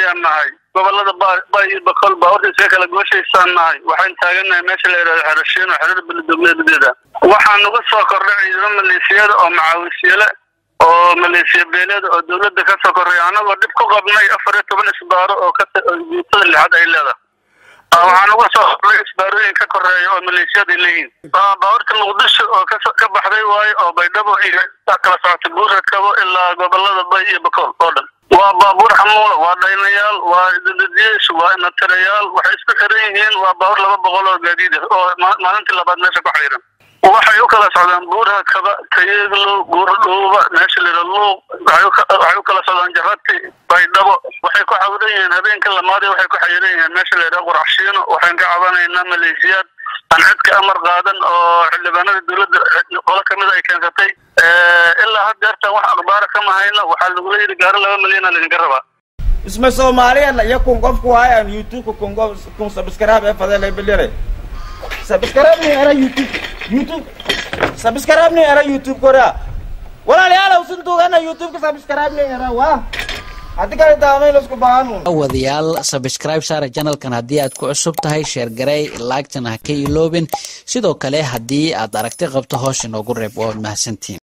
ayaan nahay gobolada bay iyo bakol baawarta iskaga kala gooshaysaan nahay waxaan taagannahay meesha la yidhahdo xerashiino xerada beledogleedadeeda waxaa nagu soo kordhay ciidamo maleesiyada oo macaawisyale oo maleesiya beeleeda oo dawladda ka soo korray annagoo dhib ku qabnay afar iyo toban isbaaro oo kaguutada lixaad ay leedahay waxaa nagu soo kordhay isbaarooyin ka koreeya oo maleeshiyada ay leeyihiin baawarta muqdisho oo ka baxday waayo oo baydhabo iyo kala socotay buuradkabo ilaa gobolada bay iyo bakool oo dhan waa baabuur xamuula waa dhaynayaal waa dadadiyesh waa inatirayaal waxay isku xiran yihiin waa baabuur laba boqol oo gaadiid ah oo maalintii labaad meesha ku xayiran waxay u kala socdaan buuraha kaba kayeeglow buur dhuuba meesha lira luuq waxay u kala socdaan jarati baydhabo waxay ku cawiran yihiin habeenka lamaadi waxay ku xayiran yihiin meesha la yidhaha quraxshiino waxaan ka cabanaynaa maleeshiyaad aan cidka amar qaadan oo xildhibaanada dawladda qolo kamida ay keensatay ilaa had deertan wax akhbaara kama hayno waxaa lagula yidhi gaaro laba milyana laydinka rabaa isma soomaaliyan iyo kun qofku hayan youtube kun qof kun subscribe ee fadele bilire subscribe ni era youtube youtube subscribe ni era youtube korea walaalayaal usun tuugana youtube ka subscribe ni era waa haddii kale daamayn isku baahanu wadayaal subscribe saara channelkan haddii aad ku cusub tahay sheer garey laagtana ha ka iloobin sidoo kale haddii aad aragti qabto hoos inoogu reeb waad mahadsantiin